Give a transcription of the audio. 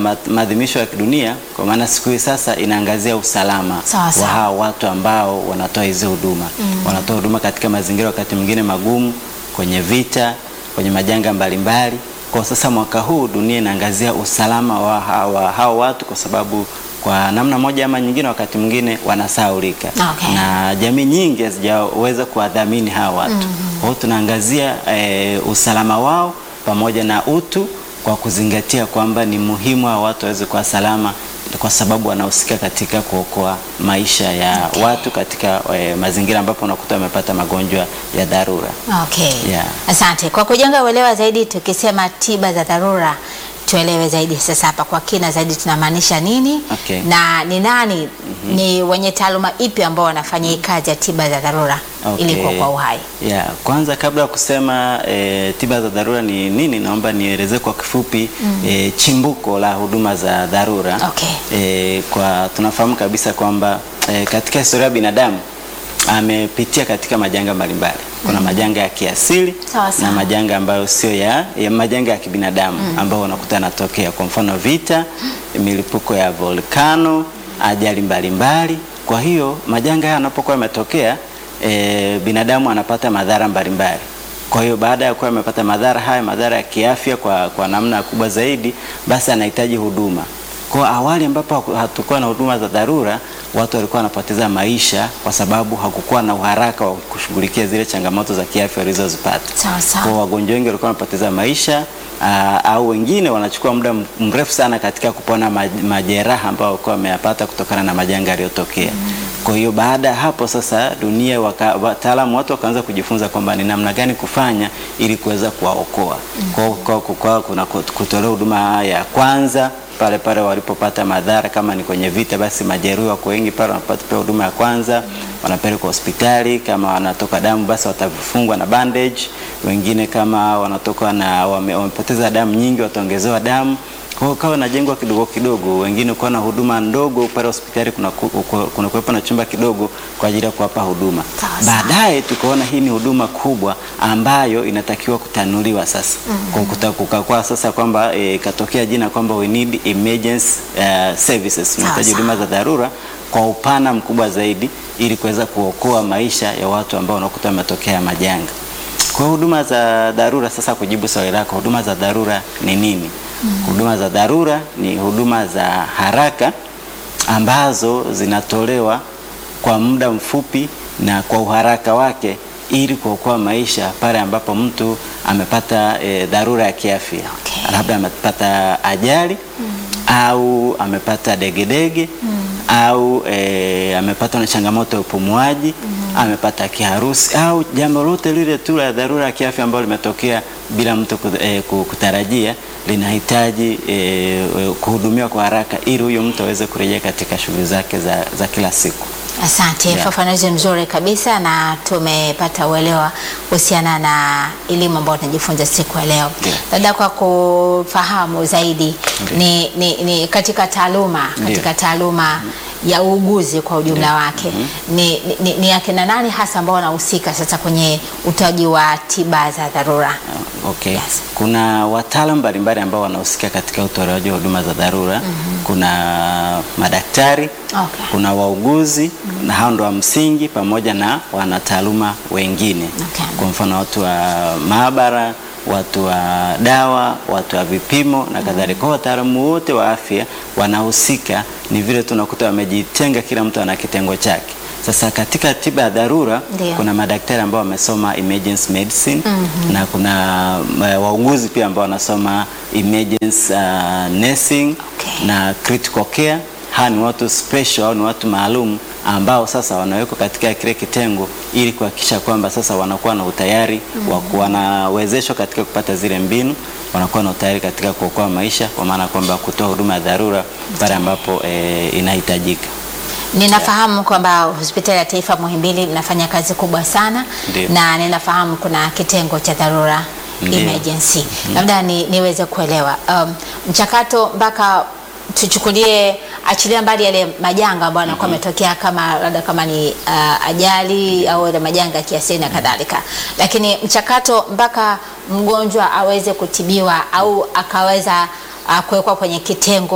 ma- maadhimisho ya kidunia, kwa maana siku hii sasa inaangazia usalama Sawa, sawa. wa hao watu ambao wanatoa hizi huduma wanatoa huduma katika mazingira wakati mwingine magumu, kwenye vita, kwenye majanga mbalimbali. Kwa sasa mwaka huu dunia inaangazia usalama wa hawa, hao watu kwa sababu kwa namna moja ama nyingine wakati mwingine wanasahaulika Okay. na jamii nyingi hazijaweza kuwadhamini hawa watu. Kwa hiyo tunaangazia eh, usalama wao pamoja na utu kwa kuzingatia kwamba ni muhimu hawa watu waweze kuwa salama kwa sababu wanahusika katika kuokoa maisha ya Okay. watu katika eh, mazingira ambapo unakuta wamepata magonjwa ya dharura. Okay. Yeah. Asante kwa kujenga uelewa zaidi. Tukisema tiba za dharura, tuelewe zaidi sasa hapa kwa kina zaidi tunamaanisha nini Okay. na ni nani ni wenye taaluma ipi ambao wanafanya hii kazi ya tiba za dharura ili Okay. kuokoa uhai. Yeah, kwanza kabla ya kusema e, tiba za dharura ni nini, naomba nielezee kwa kifupi e, chimbuko la huduma za dharura. Okay. E, kwa tunafahamu kabisa kwamba e, katika historia ya binadamu amepitia katika majanga mbalimbali. Kuna majanga ya kiasili Sawa, sawa. na majanga ambayo sio ya, ya majanga ya kibinadamu ambayo unakuta yanatokea, kwa mfano vita, milipuko ya volkano, ajali mbalimbali. Kwa hiyo majanga haya yanapokuwa yametokea e, binadamu anapata madhara mbalimbali. Kwa hiyo baada ya kuwa amepata madhara haya, madhara ya kiafya kwa, kwa namna kubwa zaidi, basi anahitaji huduma. Kwa awali ambapo haku- hatukuwa na huduma za dharura, watu walikuwa wanapoteza maisha kwa sababu hakukuwa na uharaka wa kushughulikia zile changamoto za kiafya walizozipata. Sawa, sawa. Kwa wagonjwa wengi walikuwa wanapoteza maisha aa, au wengine wanachukua muda m- mrefu sana katika kupona maj- majeraha ambayo walikuwa wameyapata kutokana na majanga yaliyotokea. Kwa hiyo baada ya hapo sasa, dunia waka- wataalamu watu wakaanza kujifunza kwamba ni namna gani kufanya ili kuweza kuwaokoa. Kwa hiyo kwa- kwa- kuna kut- kutolewa huduma ya kwanza pale pale walipopata madhara, kama ni kwenye vita, basi majeruhi wako wengi pale wanapata pia huduma ya kwanza, wanapelekwa hospitali. Kama wanatoka damu, basi watafungwa na bandage. Wengine kama wanatoka na wame, wamepoteza damu nyingi, wataongezewa damu. Kwa hiyo kawa najengwa kidogo kidogo, wengine kuwa na huduma ndogo pale hospitali, kuna ku- ku- kuna kuwepo na chumba kidogo kwa ajili ya kuwapa huduma. Sawa, sawa. Baadaye tukaona hii ni huduma kubwa ambayo inatakiwa kutanuliwa sasa. Kwa kuta- kukakuwa sasa kwamba eh, ikatokea jina kwamba we need emergency uh, services, tunahitaji sawa. huduma za dharura kwa upana mkubwa zaidi ili kuweza kuokoa maisha ya watu ambao wanakuta wametokea majanga. Kwa hiyo huduma za dharura sasa, kujibu swali lako, huduma za dharura ni nini? Huduma za dharura ni huduma za haraka ambazo zinatolewa kwa muda mfupi na kwa uharaka wake ili kuokoa maisha pale ambapo mtu amepata e, dharura ya kiafya Okay. labda amepata ajali au amepata degedege au e, amepata na changamoto ya upumuaji amepata kiharusi au jambo lote lile tu la dharura ya kiafya ambalo limetokea bila mtu ku- e, ku- kutarajia linahitaji e, e, kuhudumiwa kwa haraka ili huyo mtu aweze kurejea katika shughuli zake za, za kila siku. Asante, Yeah. ufafanuzi mzuri kabisa na tumepata uelewa kuhusiana na elimu ambayo tunajifunza siku ya leo. Ndio. Labda kwa kufahamu zaidi Ndio. ni, ni, ni katika taaluma Ndio. katika taaluma ya uuguzi kwa ujumla wake ni, ni, ni, ni akina nani hasa ambao wanahusika sasa kwenye utoaji wa tiba za dharura? Okay. Yes. Kuna wataalamu mbalimbali ambao wanahusika katika utolewaji wa huduma za dharura. Kuna madaktari, Okay. kuna wauguzi na hao ndo wa msingi pamoja na wanataaluma wengine. Okay. Kwa mfano watu wa maabara, watu wa dawa, watu wa vipimo na kadhalika. Kwa hiyo wataalamu wote wa afya wanahusika, ni vile tunakuta wamejitenga, kila mtu ana kitengo chake. Sasa katika tiba ya dharura Ndio. kuna madaktari ambao wamesoma emergency medicine na kuna uh, wauguzi pia ambao wanasoma emergency uh, nursing Okay. na critical care. Hawa ni watu special au ni watu maalum ambao sasa wanawekwa katika kile kitengo ili kuhakikisha kwamba sasa wanakuwa na utayari wa kuwa wanawezeshwa katika kupata zile mbinu, wanakuwa na utayari katika kuokoa maisha, kwa maana kwamba kutoa huduma ya dharura pale ambapo eh, inahitajika. Ninafahamu kwamba hospitali ya taifa Muhimbili inafanya kazi kubwa sana Ndio. na ninafahamu kuna kitengo cha dharura Ndio. emergency. Labda ni, niweze kuelewa um, mchakato mpaka tuchukulie, achilia mbali yale majanga ambayo yanakuwa yametokea kama labda kama ni uh, ajali au ile majanga ya kiasili na kadhalika, lakini mchakato mpaka mgonjwa aweze kutibiwa au akaweza uh, kuwekwa kwenye kitengo